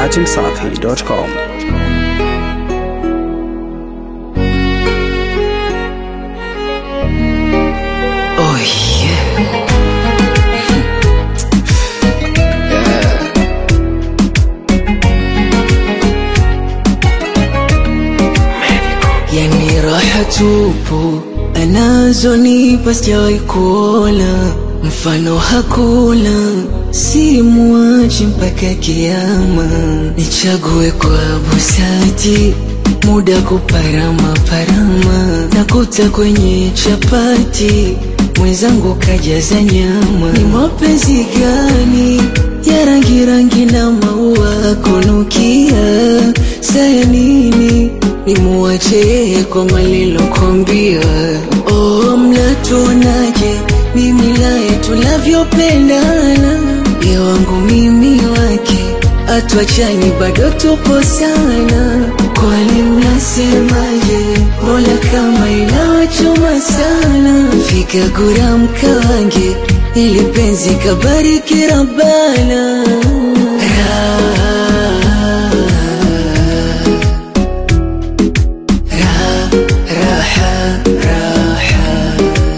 dachimsafi.com. Oh yeah. Yani raha tupu anazonipa sijawahi kuona, mfano hakuna, simuachi mpaka kiama. Nichague kwa busati, muda kuparama parama, nakuta kwenye chapati mwenzangu kajaza nyama. Ni mapenzi gani ya rangi rangi na maua kunukia? Saya nini nimuache yeye kwa malilokwambia? Oh, mnatuonaje mimi naye tunavyopendana? Ye wangu mimi wake atuachani bado tupo sana. Kwani mnasemaje? Mola kama inawachoma sana, fika gura mkawange ili penzi kabariki Rabbana. Ra- ra- raha, raha.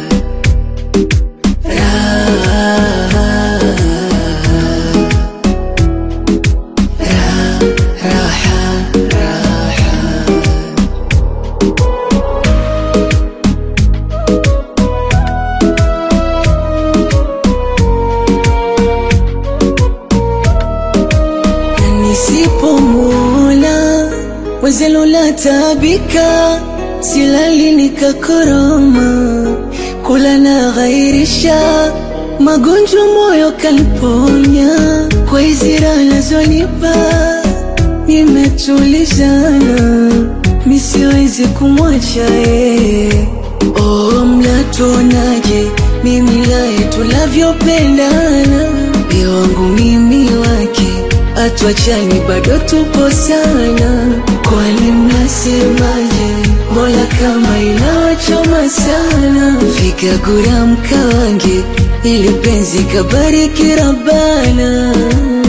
Na nisipomwona wezelo la tabika, silali nikakoroma, kula na ghairisha, magonjwa moyo kaliponya, kwa hizi raha nazonipa nimetulizana, misiwezi kumwacha yeye. Oh, mnatuonaje mimi naye tunavyopendana? Ye wangu mimi wake atuachani bado tupo sana. Kwani mnasemaje? Mola kama inawachoma sana, fika gura mkawange ili penzi kabariki Rabbana.